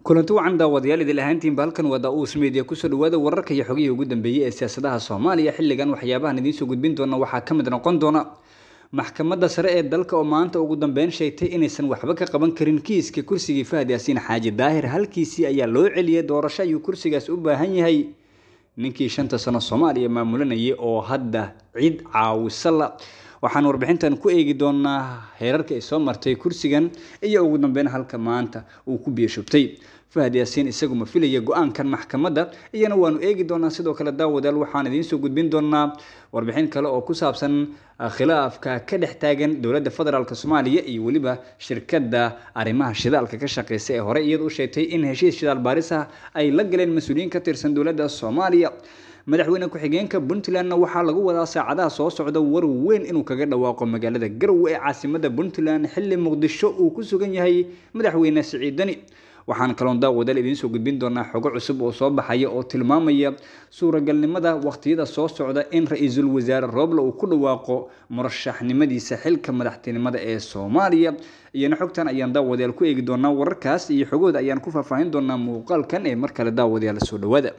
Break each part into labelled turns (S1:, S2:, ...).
S1: kulanti wacan daawadayaal idil ahaantiinba halkan waa daa-uus media kusoo dhawaada wararka iyo xogihii ugu dambeeyey ee siyaasadaha soomaaliya xilligan waxyaabahan idiinsoo gudbin doona waxaa ka mid noqon doona maxkamadda sare ee dalka oo maanta ugu dambeyn sheegtay inaysan waxba ka qaban karin kiiska kursigii fahad yaasiin xaaji daahir halkiisii ayaa loo celiyay doorasho ayuu kursigaas u baahan yahay ninkii shanta sano soomaaliya maamulanayay oo hadda cid caawisala waxaan warbixintan ku eegi doonaa heerarka ay soo martay kursigan iyo ugu dambeyn halka maanta uu ku biyashubtay fahad yaasiin isagu ma filaya go-aankan maxkamadda iyana waanu eegi doonaa sidoo kale daawadaal waxaan idiinsoo gudbin doonaa warbixin kale oo ku saabsan khilaafka ka dhex taagan dowladda federaalk soomaaliya iyo weliba shirkadda arrimaha shidaalka ka shaqeysa ee hore iyada u sheegtay in heshiis shidaal baaris ah ay la galeen mas-uuliyiin ka tirsan dowladda soomaaliya madaxweyne ku-xigeenka puntlandna waxaa lagu wadaa saacadaha soo socda war weyn inuu kaga dhawaaqo magaalada garowe ee caasimada puntland xilli muqdisho uu ku sugan yahay madaxweyne siciid dani waxaan kaloon daawadaal idiinsoo gudbin doonaa xogo cusub oo soo baxaya oo tilmaamaya suuragalnimada waqtiyada soo socda in ra-iisul wasaare rooble uu ku dhawaaqo murashaxnimadiisa xilka madaxtinimada ee soomaaliya iyana xogtan ayaan daawadayaal ku eegi doonaa wararkaas iyo xogooda ayaan ku faahfaahin doonaa muuqaalkan ee mar kale daawadayaal soo dhawaada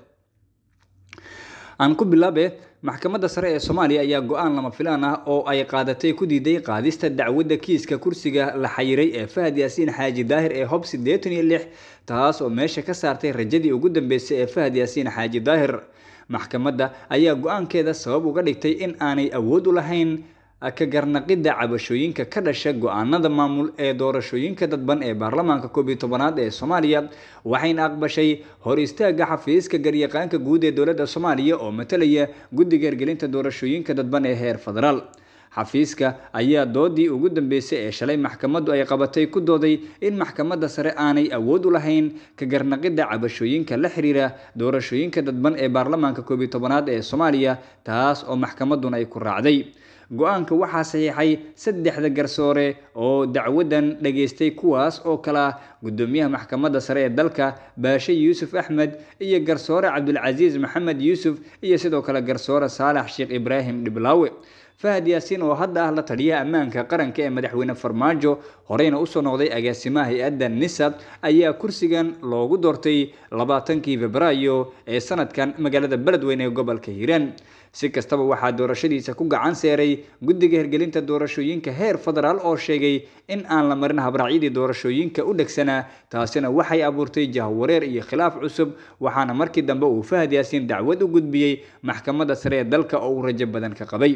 S1: aan ku bilaabe maxkamadda sare ee soomaaliya ayaa go-aan lama filaan ah oo ay qaadatay ku diiday qaadista dacwadda kiiska kursiga la xayiray ee fahad yaasiin xaaji daahir ee hob siddeetan iyo lix taas oo meesha ka saartay rajadii ugu dambeysay ee fahad yaasiin xaaji daahir maxkamadda ayaa go-aankeeda sabab uga dhigtay in aanay awood u lahayn ka garnaqidda cabashooyinka ka dhasha go-aanada maamul ee doorashooyinka dadban ee baarlamaanka koob iyo tobanaad ee soomaaliya waxayna aqbashay hor istaagga xafiiska garyaqaanka guud ee dowladda soomaaliya oo matalaya guddiga hergelinta doorashooyinka dadban ee heer federaal xafiiska ayaa doodii ugu dambeysay ee shalay maxkamaddu ay qabatay ku dooday in maxkamadda sare aanay awood u lahayn ka garnaqidda cabashooyinka la xiriira doorashooyinka dadban ee baarlamaanka koob iyo tobanaad ee soomaaliya taas oo maxkamadduna ay ku raacday go-aanka waxaa saxiixay saddexda garsoore oo dacwadan dhageystay kuwaas oo kala gudoomiyaha maxkamadda sare ee dalka baashe yuusuf axmed iyo garsoore cabdulcasiis maxamed yuusuf iyo sidoo kale garsoore saalax sheekh ibraahim dhiblaawe fahad yaasiin oo hadda ah la taliyaha ammaanka qaranka ee madaxweyne farmaajo horeyna usoo noqday agaasimaha hay-adda nisab ayaa kursigan loogu doortay labaatankii febraayo ee sanadkan magaalada beledweyne ee gobolka hiiraan si kastaba waxaa doorashadiisa ku gacan seeray guddiga hergelinta doorashooyinka heer federaal oo sheegay in aan la marin habraacyadii doorashooyinka u dhegsanaa taasina waxay abuurtay jahwareer iyo khilaaf cusub waxaana markii dambe uu fahad yaasiin dacwad u gudbiyey maxkamadda sare ee dalka oo uu rajo badan ka qabay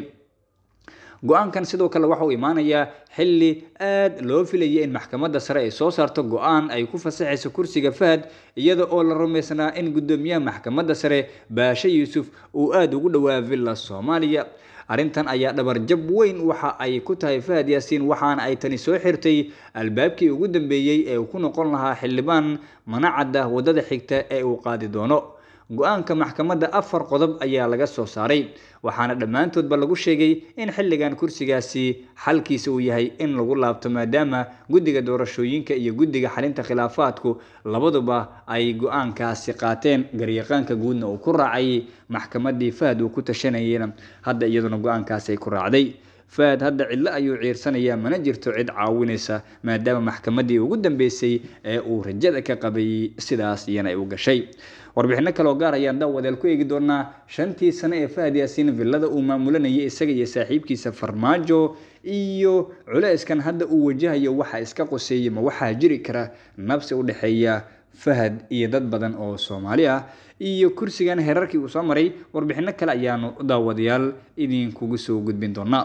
S1: go-aankan sidoo kale waxa uu imaanayaa xilli aad loo filayay in maxkamadda sare ay soo saarto go-aan ay ku fasaxayso kursiga fahad iyada oo la rumaysnaa in guddoomiyaha maxkamadda sare baashe yuusuf uu aada ugu dhowaa villa soomaaliya arrintan ayaa dhabarjab weyn waxa ay ku tahay fahad yaasiin waxaana ay tani soo xirtay albaabkii ugu dambeeyey ee uu ku noqon lahaa xildhibaan manacadda waddada xigta ee uu qaadi doono go-aanka maxkamadda afar qodob ayaa laga soo saaray waxaana dhammaantoodba lagu sheegay in xilligan kursigaasi xalkiisa uu yahay in lagu laabto maadaama guddiga doorashooyinka iyo guddiga xalinta khilaafaadku labaduba ay go-aankaasi qaateen garyaqaanka guudna uu ku raacay maxkamaddii fahad uu ku tashanayena hadda iyaduna go-aankaasi ay ku raacday fahad hadda cidlo ayuu ciirsanayaa mana jirto cid caawinaysa maadaama maxkamaddii ugu dambeysay ee uu rajada ka qabay sidaas iyana ay u gashay warbixino kaleoo gaar ayaan daawadeel ku eegi doonaa shantii sano ee fahad yaasiin villada uu maamulanayay isaga iyo saaxiibkiisa farmaajo iyo culeyskan hadda uu wajahayo waxa iska qoseeyay ma waxaa jiri kara nabsi u dhexeeya fahad iyo dad badan oo soomaali ah iyo kursigan heerarkii uu soo maray warbixino kale ayaanu daawadayaal idinkugu soo gudbin doonaa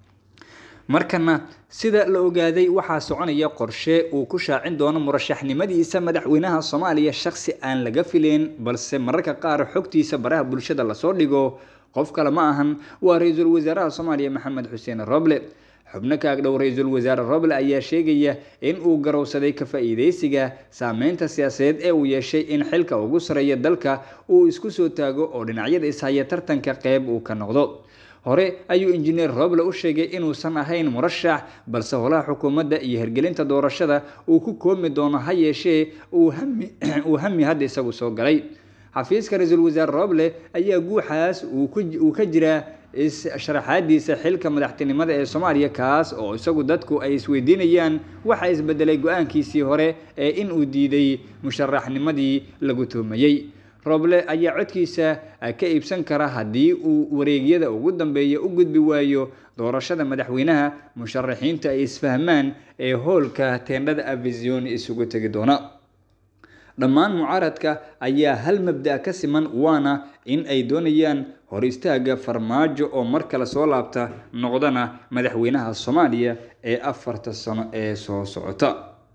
S1: markana sida la ogaaday waxaa soconaya qorshe uu ku shaacin doono murashaxnimadiisa madaxweynaha soomaaliya shaksi aan laga filayn balse mararka qaar xogtiisa baraha bulshada lasoo dhigo qof kale ma ahan waa ra-iisul wasaaraha soomaaliya maxamed xuseen roble xubno ka agdhow ra-iisul wasaare roble ayaa sheegaya in uu garowsaday ka faa-iideysiga saameynta siyaasadeed ee uu yeeshay in xilka ugu sareeya dalka uu isku soo taago oo dhinacyada ishaya tartanka qeyb uu ka noqdo hore ayuu injineer roble u sheegay inuusan ahayn murashax balse holaha xukuumadda iyo hergelinta doorashada uu ku koomi doono ha yeeshee uu hami hadda isagu soo galay xafiiska ra-iisul wasaare roble ayaa guuxaas uu ka jiraa is-sharaxaadiisa xilka madaxtinimada ee soomaaliya kaas oo isagu dadku ay isweydiinayaan waxa isbedelay go-aankiisii hore ee in uu diiday musharaxnimadii lagu tuhmayey roble ayaa codkiisa ka iibsan kara haddii uu wareegyada ugu dambeeya u gudbi waayo doorashada madaxweynaha musharaxiinta ay isfahmaan ee hoolka teendhada avision isugu tegi doona dhammaan mucaaradka ayaa hal mabda ka siman waana in ay doonayaan hor istaaga farmaajo oo mar kale soo laabta noqdana madaxweynaha soomaaliya ee afarta sano ee soo socota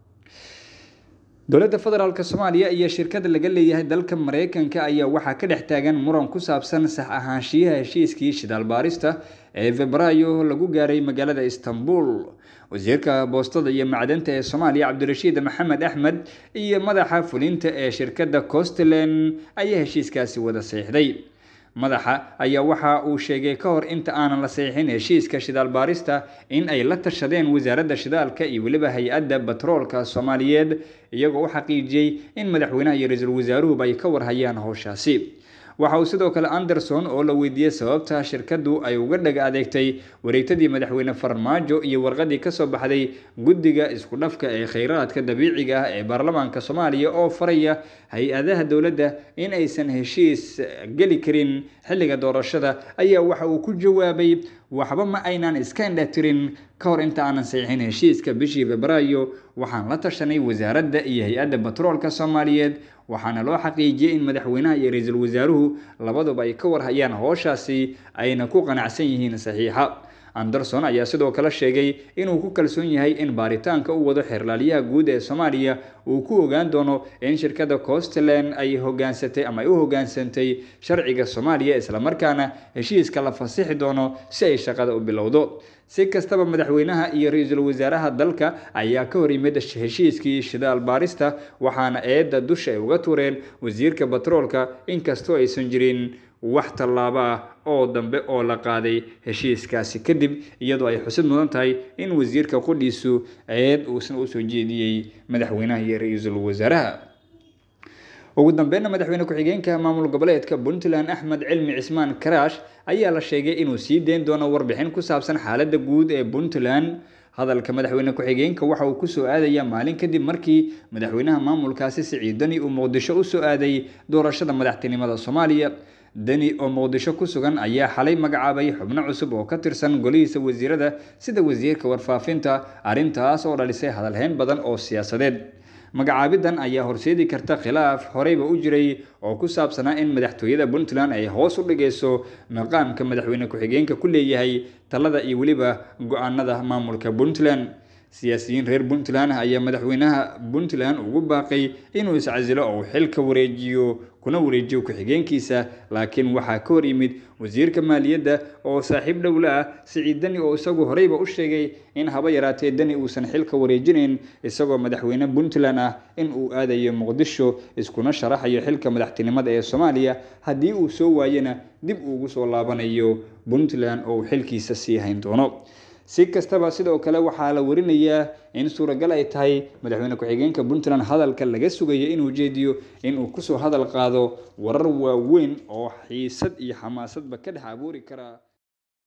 S1: dowladda federaalk soomaaliya iyo shirkada laga leeyahay dalka mareykanka ayaa waxaa ka dhex taagan muran ku saabsan sax ahaanshiyaha heshiiskii shidaal baarista ee febraayo lagu gaaray magaalada istanbul wasiirka boostada iyo macdanta ee soomaaliya cabdirashiid maxamed axmed iyo madaxa fulinta ee shirkadda costland ayaa heshiiskaasi wada saxiixday madaxa ayaa waxa uu sheegay ka hor inta aanan la saxiixin heshiiska shidaal baarista in ay la tashadeen wasaaradda shidaalka iyo weliba hay-adda batroolka soomaaliyeed iyagoo u xaqiijiyey in madaxweynaha iyo ra-iisul wasaaruhuba ay ka warhayaan howshaasi waxa uu sidoo kale anderson oo la weydiiyey sababta shirkaddu ay uga dhaga adeegtay wareegtadii madaxweyne farmaajo iyo warqadii kasoo baxday guddiga isku dhafka ee kheyraadka dabiiciga ah ee baarlamaanka soomaaliya oo faraya hay-adaha dowladda in aysan heshiis geli karin xilliga doorashada ayaa waxa uu ku jawaabay waxba ma aynan iska indhatirin ka hor inta aanan saxiixin heshiiska bishii febraayo waxaan la tashanay wasaaradda iyo hay-adda batroolka soomaaliyeed waxaana loo xaqiijiyey in madaxweynaha iyo ra-iisul wasaaruhu labaduba ay ka warhayaan howshaasi ayna ku qanacsan yihiin saxiixa anderson ayaa sidoo kale sheegay inuu ku kalsoon yahay in baaritaanka u wado xeerlaaliyaha guud ee soomaaliya uu ku ogaan doono in shirkadda costland ay hogaansatay ama ay u hogaansantay sharciga soomaaliya islamarkaana heshiiska la fasixi doono si ay shaqada u bilowdo si kastaba madaxweynaha iyo ra-iisul wasaaraha dalka ayaa ka hor yimid heshiiskii shidaal baarista waxaana eedda dusha ay uga tureen wasiirka batroolka inkastoo aysan jirin wax tallaabo ah oo dambe oo la qaaday heshiiskaasi kadib iyadoo ay xusid mudan tahay in wasiirka qudhiisu eed uusan usoo jeediyey madaxweynaha iyo ra-iisul wasaaraha ugu dambeynna madaxweyne ku-xigeenka maamul goboleedka puntland axmed cilmi cismaan karaash ayaa la sheegay inuu sii deyn doono warbixin ku saabsan xaaladda guud ee puntland hadalka madaxweyne ku-xigeenka waxa uu kusoo aadaya maalin kadib markii madaxweynaha maamulkaasi siciid dani uu muqdisho usoo aaday doorashada madaxtinimada soomaaliya deni oo muqdisho ku sugan ayaa xalay magacaabay xubno cusub oo ka tirsan golihiisa wasiirada sida wasiirka warfaafinta arrintaas oo dhalisay hadalhayn badan oo siyaasadeed magacaabidan ayaa horseedi karta khilaaf horeyba u jiray oo ku saabsanaa in madaxtooyada puntland ay hoos u dhigayso maqaamka madaxweyne ku-xigeenka ku leeyahay talada iyo weliba go-aanada maamulka puntland siyaasiyiin reer puntland ayaa madaxweynaha puntland ugu baaqay inuu iscasilo oo xilka wareejiyo kuna wareejiyo ku-xigeenkiisa laakiin waxaa ka hor yimid wasiirka maaliyadda oo saaxiib dhowla ah siciid deni oo isagu horeyba u sheegay in haba yaraatee deni uusan xilka wareejinayn isagoo madaxweyne puntland ah in uu aadayo muqdisho iskuna sharaxayo xilka madaxtinimada ee soomaaliya haddii uu soo waayana dib uugu soo laabanayo puntland oo uu xilkiisa sii hayn doono si kastaba sidoo kale waxaa la warinayaa in suuragal ay tahay madaxweyne ku-xigeenka puntland hadalka laga sugayo inuu jeediyo inuu kusoo hadal qaado warar waaweyn oo xiisad iyo xamaasadba ka dhex abuuri kara